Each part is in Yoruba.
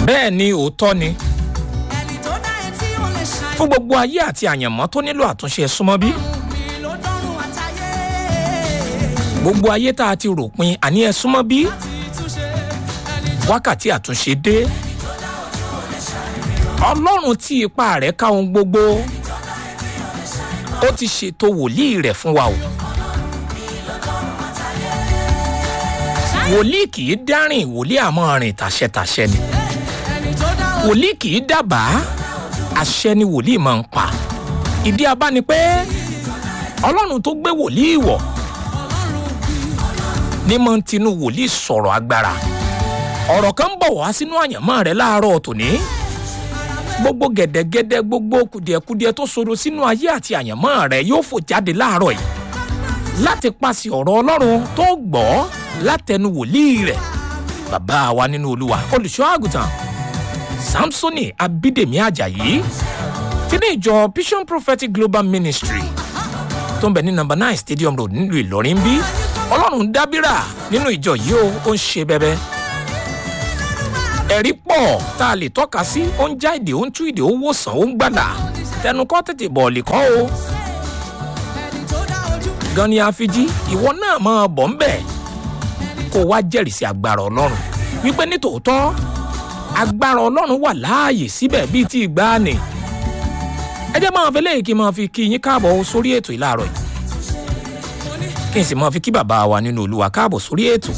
bẹ́ẹ̀ ni òótọ́ ni ẹni tó dá etí ò lè ṣàì. fún gbogbo ayé àti àyànmọ́ tó nílò àtúnṣe ẹ súnmọ́ bí mi ló dọ́rùn àtayé. gbogbo ayé tá a ti rò pin àní ẹ súnmọ́ bí ti túnṣe ẹni wákàtí àtúnṣe dé ọlọ́run tí ipa rẹ̀ ká ohun gbogbo ó ti ṣètò wòlíì rẹ̀ fún wa o wòlíì kì í dárìn wòlíì àmọ́ rìn tàṣẹtàṣẹ ni ẹni tó dá o. wòlíì kì í dábàá àṣẹ ni wòlíì máa ń pa ìdí abá ni pé ọlọ́run tó gbé wòlíì wọ̀ ní máa ń tinú wòlíì sọ̀rọ̀ agbára ọ̀rọ̀ kan ń bọ̀ wá sínú àyànmọ́ rẹ láàárọ̀ tòní gbogbo gẹ̀dẹ̀gẹ̀dẹ̀ gbogbo kùdìẹ̀kudiẹ tó soro sínú ayé àti àyànmọ́ rẹ yóò fò jáde láàárọ̀ yìí láti pàṣẹ ọ̀rọ̀ ọlọ́run tó gbọ́ látẹnu wòlíì rẹ̀ bàbá wa nínú olúwa olùṣọ́ àgùntàn samsoni abídèmí ajayi ti ní ìjọ vision prophetic global ministry tó ń bẹ ní number nine stadium road nílùú ìlọrin bí ọlọ́run dábìrà nínú ìjọ yìí ó ó ń ṣe bẹ́bẹ́ ẹ̀rí pọ̀ tá a lè tọ́ka sí ó ń já èdè ó ń tú èdè ó wòsàn ó ń gbàdà tẹnu kọ́ tètè bọ̀ọ̀lì kọ́ o ẹni tó dá ojú. gan ni àfijì ìwọ náà máa bọ̀ ń bẹ̀ kó o wá jẹ́rìí sí agbára ọlọ́run wípé ní tòótọ́ agbára ọlọ́run wà láàyè síbẹ̀ bíi ti ìgbàanì ẹ jẹ́ máa fi léyìí kí n máa fi kí yín káàbọ̀ sórí ètò ìlàrọ̀ yìí kí n sì máa fi kí bàbá wa nínú olúwa káàbọ̀ sórí ètò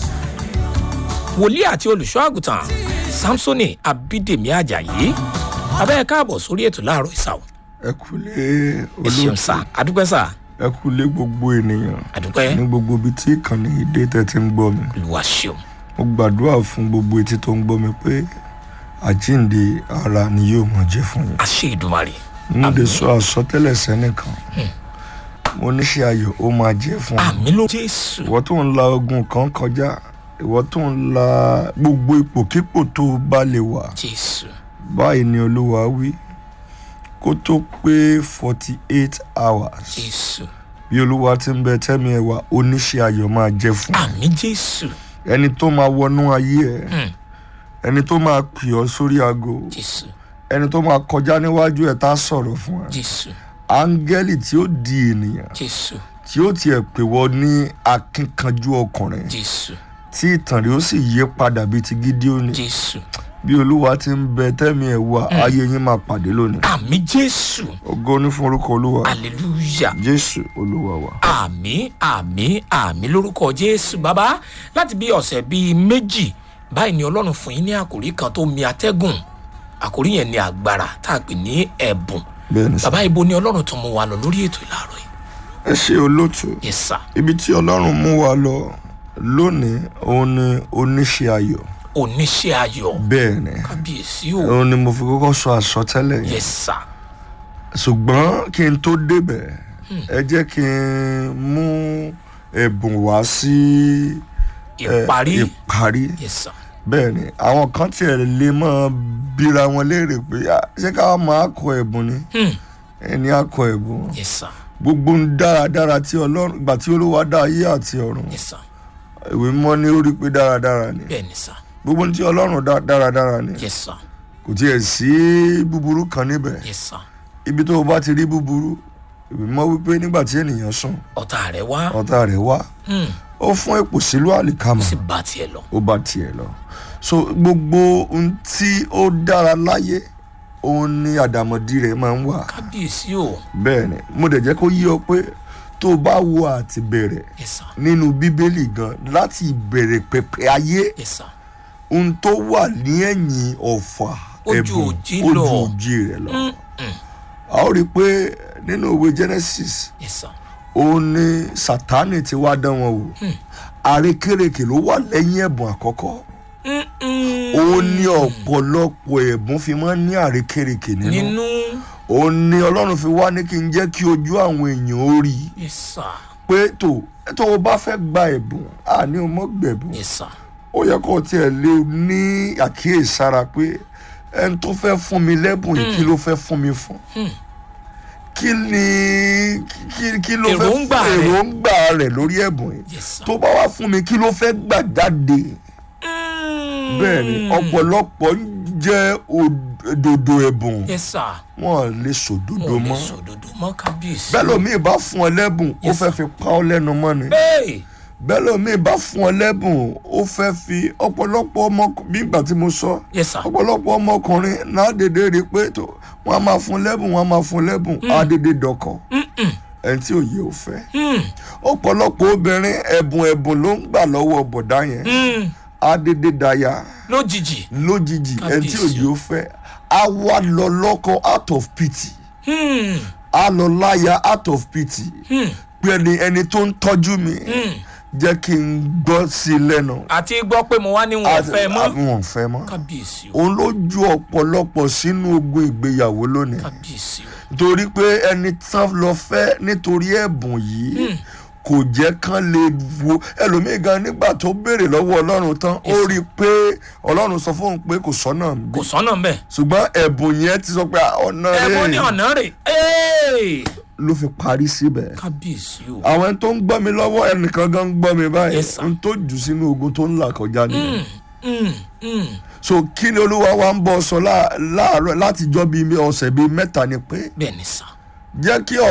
wòlíì àti olùṣọ́ àgùntàn samsoni abídèmí ajayi abẹ́ káàbọ̀ sórí ètò láàárọ̀ ìsàwọ̀ ẹ kúlé ẹ ṣeun sá àdúpẹ́ sá ẹ kúlé gbogbo ènìyàn àdúpẹ́ ní gbogbo ibi tí ìkànnì ìdè tẹ ti ń gbọ́ mi olùwà ṣeun mo gbàdúrà fún gbogbo etí tó ń gbọ́ mi pé àjíǹde ara ni yóò mọ̀ jẹ́ fún yín àṣẹ ìdùmarè mo lè sọ àsọtẹ́lẹ̀ sẹ́nìkan mo níṣẹ́ ayọ̀ ó máa jẹ́ fún yín àmì ló jésù ìwọ tó ń la ogun kan kọjá ìwọ tó ń la gbogbo ipòkípò tó o bá lè wà jésù báyìí ni olúwa wí kó tó pé forty eight hours jésù bí olúwa ti ń bẹ tẹ́mi ẹ̀ wá oníṣẹ́ ayọ̀ máa jẹ́ fún ẹ. àmì jésù ẹni tó máa wọnú ayé ẹ Hmm. ẹni tó máa pè ọ́ sórí aago jésù ẹni tó máa kọjá níwájú ẹ tá a sọ̀rọ̀ fún ẹ jésù áńgẹ́lì tí ó di ènìyàn jésù tí ó tiẹ̀ pè wọ́ ní akínkanjú ọkùnrin jésù tí ìtàn rẹ̀ ó sì yí padà bíi ti gídíónì jésù bí olúwa ti ń bẹ tẹ́mi ẹ̀ wá ayé yín máa pàdé lónìí àmì jésù ògo ní fún orúkọ olúwa hallelujah jésù olúwa wa. àmì àmì àmì lórúkọ jésù bàbá láti bí ọ̀sẹ̀ bíi méjì báyìí ni ọlọ́run fún yín ní àkòrí kan tó mi atẹ́gùn àkòrí yẹn ní agbára tá a pè ní ẹ̀bùn bẹ́ẹ̀ ni sà bàbá ibo ni ọlọ́run tó mú wa lọ lórí ètò ìlàrọ̀ yìí ẹ ṣe olóòtú yes sir ibi tí ọlọ́run mú wa lọ lónìí òun ni oníṣẹ́ ayọ̀ oníṣẹ́ ayọ̀ bẹ́ẹ̀ ni kábíyèsí o òun ni mo fi kọ́kọ́ sọ àsọtẹ́lẹ̀ yẹn yes sir ṣùgbọ́n kí n tó débẹ̀ ẹ jẹ́ kí n mú ẹ̀bùn wá sí ẹ, ìparí ìparí yes sir bẹ́ẹ̀ ni àwọn kan tiẹ̀ lè máa bíra wọn léèrè pé "Ah, ṣé ká máa kọ ẹ̀bùn ni Hmm. ẹni á kọ ẹ̀bùn yes sir gbogbo ń dáradára tí ọlọ́run ìgbà tí olúwa dá ayé àti ọ̀run yes sir ìwé mímọ́ ní ó rí pé dáradára ni bẹ́ẹ̀ ni sir gbogbo ohun tí ọlọ́run dá dáradára ni yes sir kò tiẹ̀ sí búburú kan níbẹ̀ yes sir ibi tó o bá ti rí búburú ìwé mímọ́ wípé nígbà tí ènìyàn sùn ọ̀tá rẹ̀ wá ọ̀tá rẹ̀ wá Hmm. ó fún èpò sílùú àlìkámà sì bá tiẹ̀ lọ ó bá tiẹ̀ lọ so gbogbo ohun tí ó dára láyé òun ni àdàmọ̀dì rẹ̀ máa ń wà kábíyèsí o bẹ́ẹ̀ ni mo dẹ̀ jẹ́ kó yí ọ pé tó o bá wo àti bẹ̀rẹ̀ yes sir nínú bíbélì gan láti ìbẹ̀rẹ̀ pẹ̀pẹ̀ ayé yes sir ohun tó wà ní ẹ̀yìn ọ̀fà Ojú ẹ̀bùn òjì ojú lọ. òjì rẹ̀ lọ. Mm, mm. a ó rí i pé nínú ìwé genesis yes sir òun ni sátánì ti wá dán wọn wò àrékérekè ló wà lẹ́yìn ẹ̀bùn àkọ́kọ́ Mm, mm. òun ní ọ̀pọ̀lọpọ̀ ẹ̀bùn fi máa ń ní àrékérekè nínú nínú òun ni ọlọ́run fi wá ní kí n jẹ́ kí ojú àwọn èèyàn ó rí i yes sir pé tó tó o bá fẹ́ gba ẹ̀bùn àní o mọ́ gbẹ̀bùn yes sir ó yẹ kó o tiẹ̀ lè ní àkíyèsára pé ẹni tó fẹ́ fún mi lẹ́bùn yìí kí ló fẹ́ fún mi fún kí ni kí kí ló fẹ́ Èròǹgbà rẹ̀. èròǹgbà rẹ̀ lórí ẹ̀bùn yìí yes sir tó bá wá fún mi kí ló fẹ́ gbà jáde Mm. bẹ́ẹ̀ ni ọ̀pọ̀lọpọ̀ ń jẹ́ òdòdó ẹ̀bùn yes sir wọn lè sòdodo mo lè mọ́ sòdodo mọ́ kábíyèsí. bẹ́ẹ̀ lómi bá fún ọ lẹ́bùn ó Yes, fẹ́ fi pa ọ́ lẹ́nu mọ́ ni Hey! bẹ́ẹ̀ lómi bá fún ọ lẹ́bùn ó fẹ́ fi ọ̀pọ̀lọpọ̀ ọmọ bí ìgbà tí mo sọ yes sir ọ̀pọ̀lọpọ̀ ọmọkùnrin náà dédé rí i pé tó wọ́n á máa fún lẹ́bùn wọ́n á máa fún lẹ́bùn á dédé dọkọ̀ ẹni tí òye ò fẹ́ Hmm, ọ̀pọ̀lọpọ̀ obìnrin ẹ̀bùn ẹ̀bùn ló ń gbà lọ́wọ́ bọ̀dá yẹn hmm, á dédé daya lójijì. lójijì ẹni tí Kábíyèsí. òye ò fẹ́ á wá lọ lọ́kọ out of pity Hmm, á lọ láya out of pity hmm, pé ẹni ẹni tó ń tọ́jú mi hmm. jẹ́ kí n gbọ́ sí i lẹ́nu àti gbọ́ pé mo wá ní wọn fẹ́ mọ́. wọn ò fẹ́ mọ́ kábíyèsí o òun ló ju ọ̀pọ̀lọpọ̀ sínú ogun ìgbéyàwó lónìí kábíyèsí o. torí pé ẹni tán lọ fẹ́ nítorí ẹ̀bùn yìí kò jẹ́ kán lè wo ẹlòmíì gan nígbà tó béèrè lọ́wọ́ ọlọ́run tán ó rí i pé ọlọ́run sọ fóun pé kò sọ́nà bí kò sọ́nà ń bẹ̀. ṣùgbọ́n ẹ̀bùn yẹn ti sọ pé "Ah, ọ̀nà ẹ̀bùn ní rẹ̀ ọ̀nà rẹ̀. Hey! ló fi parí síbẹ̀ kábíyèsí o. àwọn ẹni tó ń gbọ́ mi lọ́wọ́ ẹnìkan gan ń gbọ́ mi báyìí Yes, sir. n tó jù sínú ogun tó ń là kọjá nìyẹn Hmm, hmm. so kí ni olúwa wa ń bọ̀ sọ láà- láàárọ̀ láti jọ́ bíi ọ̀sẹ̀ bíi mẹ́ta ni pé bẹ́ẹ̀ ni sà. jẹ́ kí